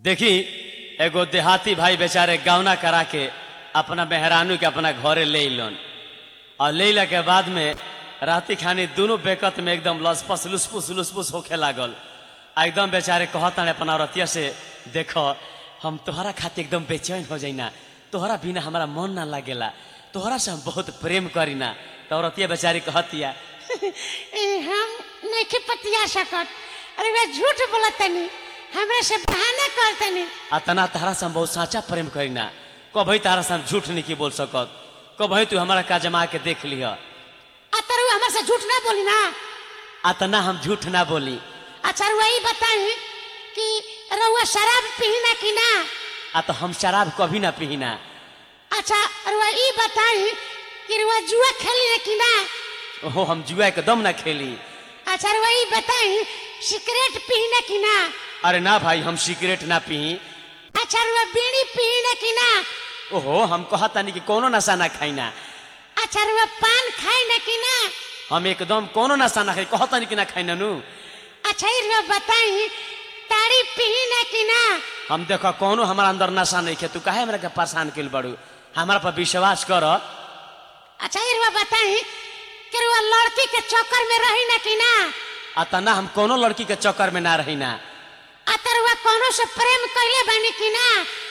देखी एगो देहाती भाई बेचारे गौना करा के अपना मेहरानू के अपना घरे ले लन और ले के बाद में राती खानी दोनों बेकत में एकदम लसपस लुसपुस लुसपुस होखे लागल आ एकदम बेचारे कहता अपना रतिया से देखो हम तोहरा खातिर एकदम बेचैन हो जाइना तोहरा बिना हमारा मन ना लागेला तोहरा से हम बहुत प्रेम करीना तो रतिया बेचारी कहतिया ए, हम नहीं पतिया सकत अरे वे झूठ बोलतनी हमरा से बहाना करतनी अतना तहरा से हम बहुत साचा प्रेम करीना कभी तारा से हम झूठ नहीं की बोल सकत कभी तू हमारा का जमा के देख लिह अतरु हमरा से झूठ ना बोली ना अतना हम झूठ ना बोली अच्छा वही बताई कि रउआ शराब पी ना कि ना आ तो हम शराब कभी ना पीना अच्छा रउआ ई बताई कि रउआ जुआ खेली ना कि ना ओहो हम जुआ के दम ना खेली अच्छा रउआ ई बताई सिगरेट पी ना कि ना अरे ना भाई हम सिगरेट ना पी अच्छा रउआ बीड़ी पी ना कि ना ओहो हम कहता नहीं कि कोनो नशा ना खाइना अच्छा रउआ पान खाई ना कि ना हम एकदम कोनो नशा ना खाई कहता नहीं कि ना खाइना नु अच्छा ई रउआ बताई ताड़ी पी ना कि ना हम देखो कोनो हमारा अंदर नशा नहीं खे तू काहे हमरा के परेशान कइल बड़ू हमारा पर विश्वास कर अच्छा ई रउआ बताई कि रउआ लड़की के चक्कर में रही ना कि ना अतना हम कोनो लड़की के चक्कर में ना रही ना अतरवा कोनो से प्रेम कइले बानी कि ना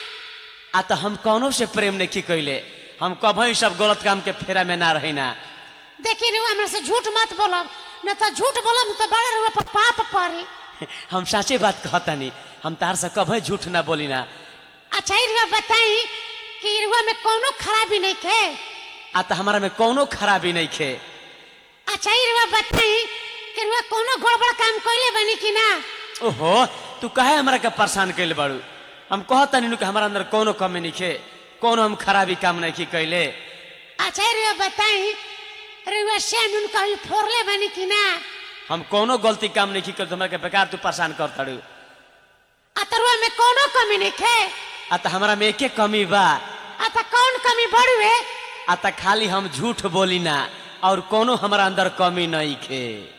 आ तो हम कोनो से प्रेम नहीं कैले हम कभी सब गलत काम के फेरा में ना रही ना देखी रउआ हमरा से झूठ मत बोलब न तो झूठ बोलब तो बड़े रउआ पर पाप पड़ी हम साचे बात कहता नहीं हम तार से कभी झूठ ना बोली ना अच्छा ई रउआ बताई कि रउआ में कोनो खराबी नहीं खे आ तो हमारा में कोनो खराबी नहीं खे अच्छा ई रउआ बताई कि रउआ कोनो गड़बड़ काम कइले बानी कि ना ओहो तू काहे हमरा के परेशान कैले बाड़ू हम कहता नहीं कि हमारा अंदर कोनो कमी नहीं खे कोनो हम खराबी काम नहीं की कैले अच्छा ई रउआ बताई रउआ से नुन कहीं फोड़ले बानी कि ना हम कोनो गलती काम नहीं की कर हमरा के बेकार तू परेशान कर ताड़ू अतरवा में कोनो कमी नहीं खे आ तो हमारा में एके कमी बा अत कौन कमी बड़ुए आ तो खाली हम झूठ बोली ना और कोनो हमारा अंदर कमी नहीं खे